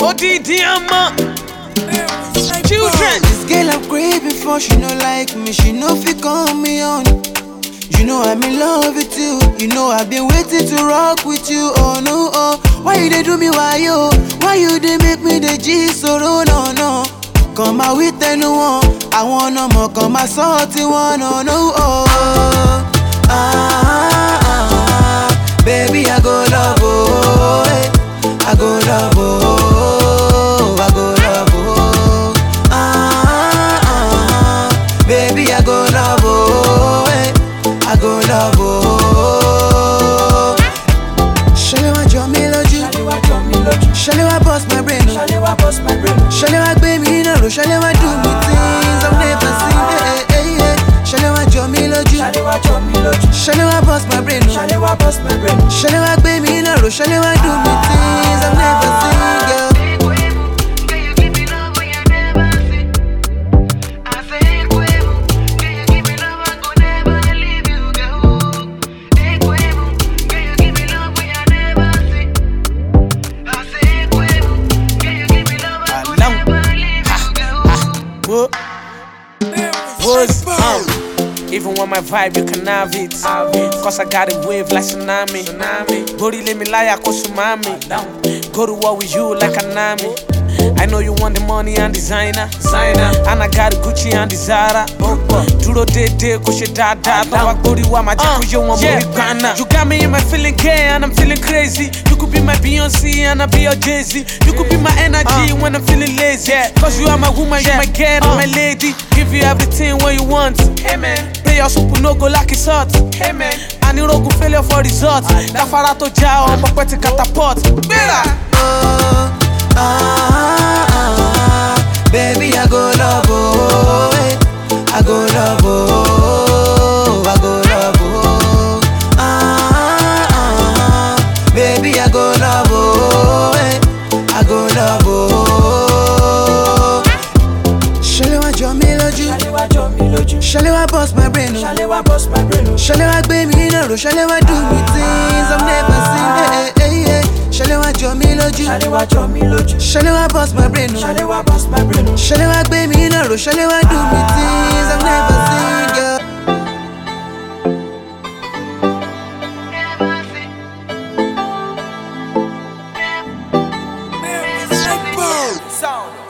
Odidi Ama. Children. This girl I'm great before she no like me, she no fit call me on. You know I'm in love with you, you know I've been waiting to rock with you. Oh no, oh, why you dey do me why yo? Why you dey make me the G soro no no? Kàn máa wí tẹnu wọn, àwọn ọmọ kan máa sọ tí wọ́n no no oh. Ah, ah, ah, baby I go love oh, eh. I go love oh, I go love oh. Ah, ah, ah, baby I go love oh, eh. I go love oh. Ṣẹlẹ̀ wá jọ mí lójú, ṣẹlẹ̀ wá bust my brain o. Ṣẹlẹ̀ wá gbé mi náà ró, ṣẹlẹ̀ wá do me things I've never seen. eh, eh, eh, eh. Ṣẹlẹ̀ wá jọ mí lójú, ṣẹlẹ̀ wá bust my brain o. Ṣẹlẹ̀ wá gbé mi náà ró, ṣẹlẹ̀ wá do me things I've never seen. Girl. Along. What? What's up? Even when my vibe, you can have it. Cause I got a wave like tsunami. Body let me lie, I tsunami. Go to war with you like a nami. I know you want the money and designer. designer. And I got Gucci and the Zara. Duro de de, kushe da da. Tawa gori wa ma jaku yo wa muri kana. You got me in my feeling gay and I'm feeling crazy. You could be my Beyonce and I be your Jay Z. You could be my energy when I'm feeling lazy. Cause you are my woman, you my girl, and my lady. Give you everything what you want. Hey man. Play your soup no go like it's hot. Hey man. Anirogun failure for results. Dáfárá tó já ọmọ pẹ́ ti catapult. Gbéra. oh, ah, ah, baby, I go love, oh, eh. I go love, oh, I go love, oh, ah, ah, baby, I go love, oh, eh. I go love, oh. Ṣẹlẹ̀ wá jọ mí lójú, ṣẹlẹ̀ wá bust my brain, oh. Ṣẹlẹ̀ wá gbé mi náà ró, ṣẹlẹ̀ wá do me things I've never seen. eh, eh, eh, eh. Ṣẹlẹ̀ wá jọ mí lójú. Ṣẹlẹ̀ wá bust my brain o. Ṣẹlẹ̀ wá gbé mi náà ró. Ṣẹlẹ̀ wá do me things I've never seen girl. Sound.